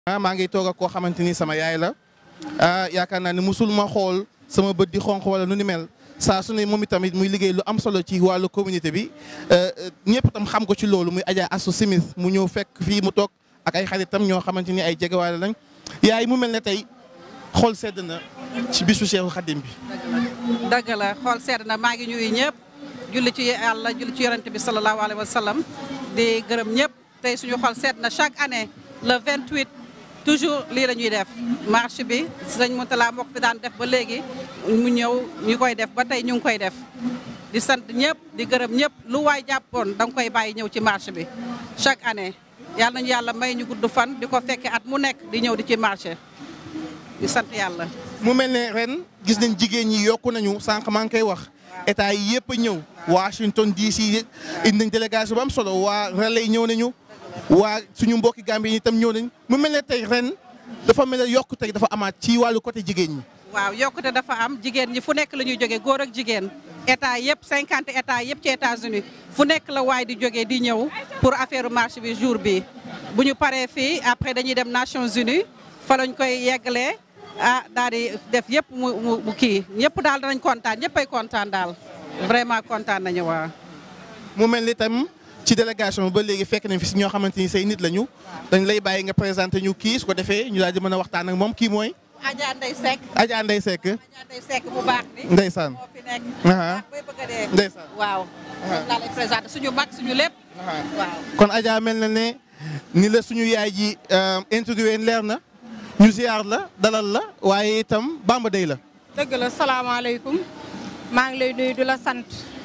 ah maa ngi toog ak koo xamante ni sama yaay la ah yaakaar naa ne musul ma xool sama bët di xonq wala nu ni mel saa su ne moom itamit muy liggéey lu am solo ci wàllu communauté bi ñëpp tam xam ko ci loolu muy Adja Assou Smith mu ñëw fekk fii mu toog ak ay xaritam ñoo xamante ni ay jegewaale lañ yaay mu mel ne tey xool sedd na ci bisu Cheikhu Khadim bi. dëgg la xool sedd na maa ngi ñuy ñëpp julli ci yàlla julli ci yonent bi sallallahu alayhi wa sallam di gërëm ñëpp tey suñu xool sedd na chaque année le 28 toujours lii la ñuy def marche bi sëñ Moutala moo ko fi daan def ba léegi mu ñëw ñu koy def ba tey ñu ngi koy def di sant ñëpp di gërëm ñëpp lu waay jàppoon da nga koy bàyyi ñëw ci marche bi chaque année yàlla nañu yàlla may ñu gudd fan di ko fekke at mu nekk di ñëw di ci marché di sant yàlla mu mel ne ren gis nañ jigéen ñi yokku nañu sànq maa ngi koy wax état yi yëpp a ñëw Washington DC indi nañ délégation bu am solo waa relais ñëw nañu waa suñu mbokki Gambie yi itam ñëw nañ mu mel ne tey ren dafa mel ne yokkute dafa amaat ci wàllu côté jigéen ñi. waaw yokkute dafa am jigéen ñi fu nekk la ñuy jógee góor ak jigéen état yëpp cinquante état yëpp ci États-Unis fu nekk la waay di jógee di ñëw pour affaire marche bi jour bi bu ñu paree fii après dañuy dem Nations Unies fa lañ koy yeggalee ah daal di def yëpp mu mu kii ñëpp daal danañ kontaan ñëpp ay kontaan daal vraiment kontaan nañu waa mu mel ni tam ci délégation ba léegi fekk nañ fi si ñoo xamante ni say nit lañu dañ lay bàyyi nga présenté ñu kii su ko defee ñu daal di mën a waxtaan ak moom kii mooy. Adja Ndeye Seck. Adja Ndeye Seck. Adja Ndeye Seck bu baax bi. Ndeysaan. moo fi nekk. Aha. bay bëgg a dee. Ndeysaan. waaw. moom laa lay présenté suñu mag suñu lépp. waaw. kon Adja mel na ne ni la suñu yaay ji introduire leer na ñu ziar la dalal la waaye itam Bamba Day la. dëgg la salaamaaleykum maa ngi lay nuyu di la sant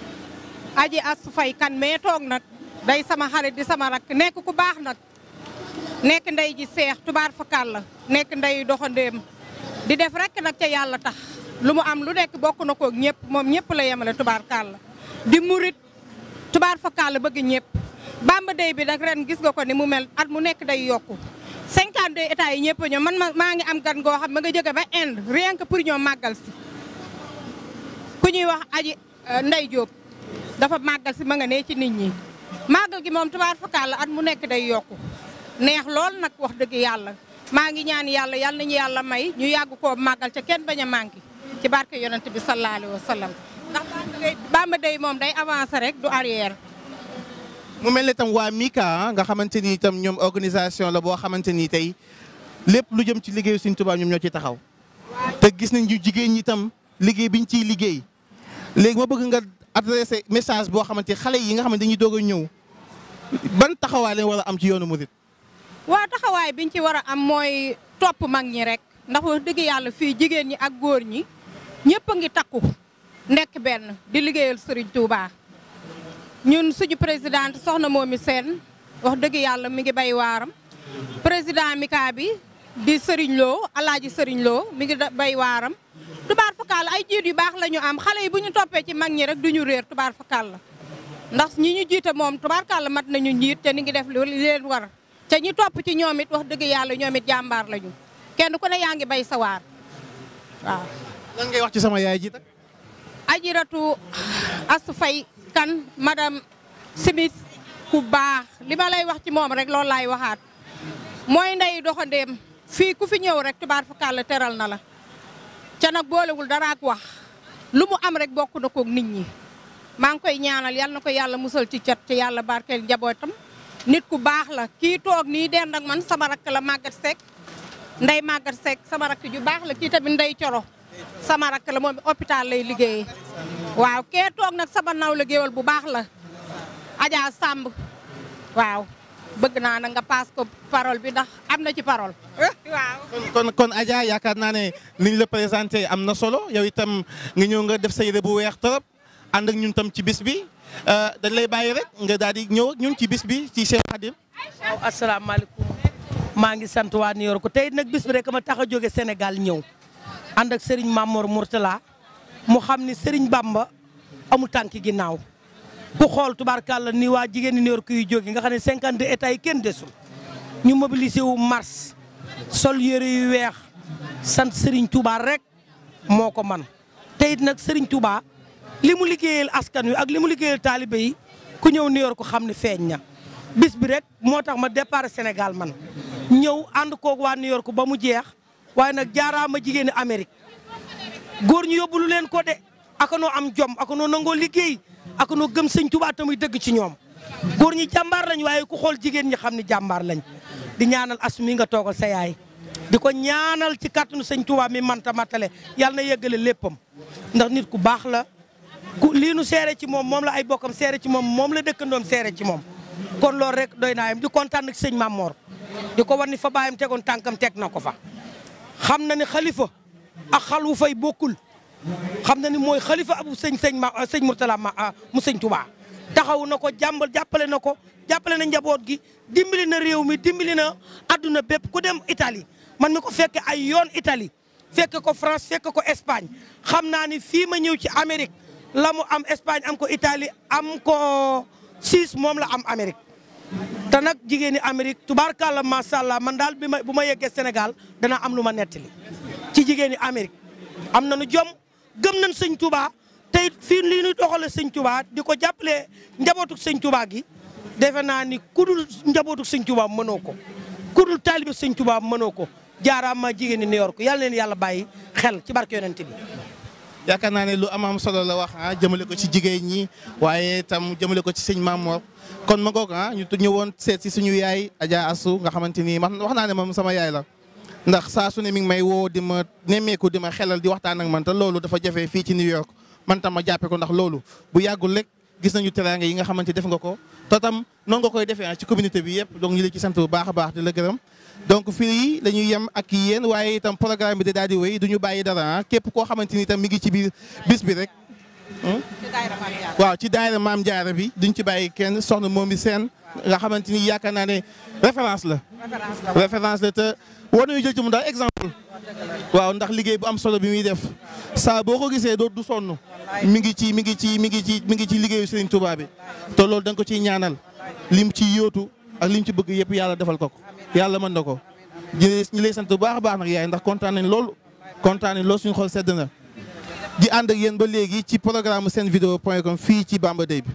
aji Astou Faye kan mais toog nag day sama xarit di sama rakk nekk ku baax nag nekk ndey ji seex tubaar fakal la nekk ndey doxandéem di def rek nag ca yàlla tax lu mu am lu nekk bokk na koog ñëpp moom ñëpp la yemale tubaar kàll di murit tubaar fakal la bëgg ñëpp Bamba Day bi nag ren gis nga ko ni mu mel at mu nekk day yokku 52 états yi ñëpp ñoom man ma maa ngi am gan goo xam ma nga jóge ba Inde rien que pour ñoom màggal si ku ñuy wax aji Ndey Jóob dafa màggal si ma nga ne ci nit ñi màggal gi moom tubaar fakal la at mu nekk day yokku neex lool nag wax dëgg yàlla maa ngi ñaan yàlla yàlla nañu yàlla may ñu yàgg koo màggal ca kenn bañ a manqué ci barke yonent bi sallallahu alayhi wa sallam ndax Bamba Day moom day avancer rek du arrière mu mel ne tam waa Mika nga xamante ni itam ñoom organisation la boo xamante ni tey lépp lu jëm ci liggéeyu Sëriñ Tuubaa ñoom ñoo ciy taxaw te gis nañ ñu jigéen ñi itam liggéey biñ ciy liggéey léegi ma bëgg nga adressé message boo xamante xale yi nga xamante dañuy doog a ñëw ban taxawaay lañ war a am ci yoonu murit waa taxawaay biñ ci war a am mooy topp mag ñi rek ndax wax dëgg yàlla fii jigéen ñi ak góor ñi ñëpp a ngi takku nekk benn di liggéeyal Serigne Touba ñun suñu présidente soxna Momi Sène wax dëgg yàlla mi ngi bay waaram président Mika bi di Serigne Lo alaaji Serigne Lo mi ngi bay waaram tubaar fakal ay jiit yu baax la ñu am xale yi bu ñu toppee ci mag ñi rek du ñu réer tubaar fakal la ndax ñi ñu jiite moom tubaar kàlla mat nañu njiit te ni ngi def li leen war te ñi topp ci ñoom it wax dëgg yàlla ñoom it jàmbaar lañu kenn ku ne yaa ngi bay sa waar waaw. lan ngay wax ci sama yaay ji tak Ajiratu Astou Faye kan madame Smith ku baax li ma lay wax ci moom rek loolu laay waxaat mooy ndey doxandéem fii ku fi ñëw rek tubaar fa kàlla teral na la ca nag boolewul dara ak wax lu mu am rek bokk na koog nit ñi maa ngi koy ñaanal yal na ko yàlla musal ci cat ci yàlla barkeel njabootam nit ku baax la kii toog nii dend ak man sama rakk la màggat Seck ndey màggat Seck sama rakk ju baax la kii tamit ndey coro sama rakk la moom hôpital lay liggéeyee waaw kee toog nag sama naw la géwal bu baax la Adja Samb waaw bëgg naa na nga paas ko parole bi ndax am na ci parole waaw kon kon Adja yaakaar naa ne niñ la présenté am na solo yow itam nga ñëw nga def sa yére bu weex trop ànd ak ñun tam ci bis bi dañ lay bàyyi rek nga daal di ñëw ak ñun ci bis bi ci Cheikh Khadim waaw asalaamaaleykum maa ngi sant waa New York tey nag bis bi rek ma tax a jóge Sénégal ñëw ànd ak Serigne Mamour Mourtala mu xam ni Serigne Bamba amul tànki ginnaaw ku xool tubaarkàlla ni waa jigéen ñi New York yu jóge nga xam ne 52 états yi kenn desul ñu mobilisé wu mars sol yére yu weex sant Serigne Touba rek moo ko man te it nag Serigne Touba li mu liggéeyal askan wi ak li mu liggéeyal taalibe yi ku ñëw New York xam ne feeñ na bis bi rek moo tax ma départ Sénégal man ñëw ànd koog waa New York ba mu jeex waaye nag jaaraama jigéeni Amérique góor ñu yóbbulu leen ko de aka noo am jom aka noo nangoo liggéey aka noo gëm sëñ Tuubaa te muy dëgg ci ñoom góor ñi jàmbaar lañ waaye ku xool jigéen ñi xam ni jàmbaar lañ di ñaanal as mi nga toogal sa yaay di ko ñaanal ci kàttanu sëñ Tuubaa mi manta matale yàlla na yeggale léppam ndax nit ku baax la ku lii nu seere ci moom moom la ay bokkam seere ci moom moom la dëkkandoom seere ci moom kon loolu rek doy naa yam di kontaan nag sëñ Mamor di ko war ni fa baayam tegoon tànkam teg na ko fa xam na ni xalifa ak xalu fay bokkul xam na ni mooy xalifa abu sëñ sëñ ma sëñ Mourtala ma mu sëñ Touba taxaw na ko jàmbal jàppale na ko jàppale na njaboot gi dimbali na réew mi dimbali na adduna bépp ku dem Italie man mi ko fekke ay yoon Italie fekke ko France fekke ko Espagne xam naa ni fii ma ñëw ci Amérique la mu am Espagne am ko Italie am ko Suisse moom la am Amérique te nag jigéen ñi Amérique tubaarkàlla macha allah man daal bi ma bu ma yeggee Sénégal dana am lu ma nettali ci jigéen ñi Amérique am nañu jom gëm nañ sëñ Touba te it fii lii ñuy doxale sëñ Touba di ko jàppale njabootuk sëñ Touba gi defe naa ni kudul njabootuk sëñ Touba mënoo ko kudul taalibe sëñ Touba mënoo ko jaaraama jigéen ñi New York yàlla leen yàlla bàyyi xel ci barke yonent bi yaakaar naa ne lu am am solo la wax ah jëmale ko ci jigéen ñi waaye tam jëmale ko ci sëñ Mamor kon ma ngoog ah ñu ñëwoon seet si suñu yaay Adja Assou nga xamante ni man wax naa ne moom sama yaay la. ndax saa su ne mi ngi may woo di ma nemmeeku di ma xelal di waxtaan ak man te loolu dafa jafe fii ci New York man tam ma jàppe ko ndax loolu bu yàggul rek gis nañu teraanga yi nga xamante def nga ko te tam noonu nga koy defee ci communauté bi yëpp donc ñu la ci sant bu baax a baax di la gërëm donc fii la ñuy yem ak yéen waaye itam programme bi da daal di wéy du ñu bàyyi dara képp koo xamante ni itam mi ngi ci biir bis bi rek waaw ci daayira Maam Jaara bi duñ ci bàyyi kenn soxna moom bi seen nga xamante ni yaakaar naa ne référence la référence la te war nañu jël ci mu daal exemple waaw ndax liggéey bu am solo bi muy def saa boo ko gisee doo du sonn mi ngi ci mi ngi ci mi ngi ci mi ngi ci liggéeyu Serigne Touba bi te loolu da nga ko ciy ñaanal lim ci yóotu ak lim ci bëgg yëpp yàlla defal ko ko yàlla mën na ko ñu lay sant bu baax a baax nag yaay ndax kontaan nañ loolu kontaan nañ loolu suñu xol sedd na di ànd ak yéen ba léegi ci programme seen vidéo point com fii ci Bamba Day bi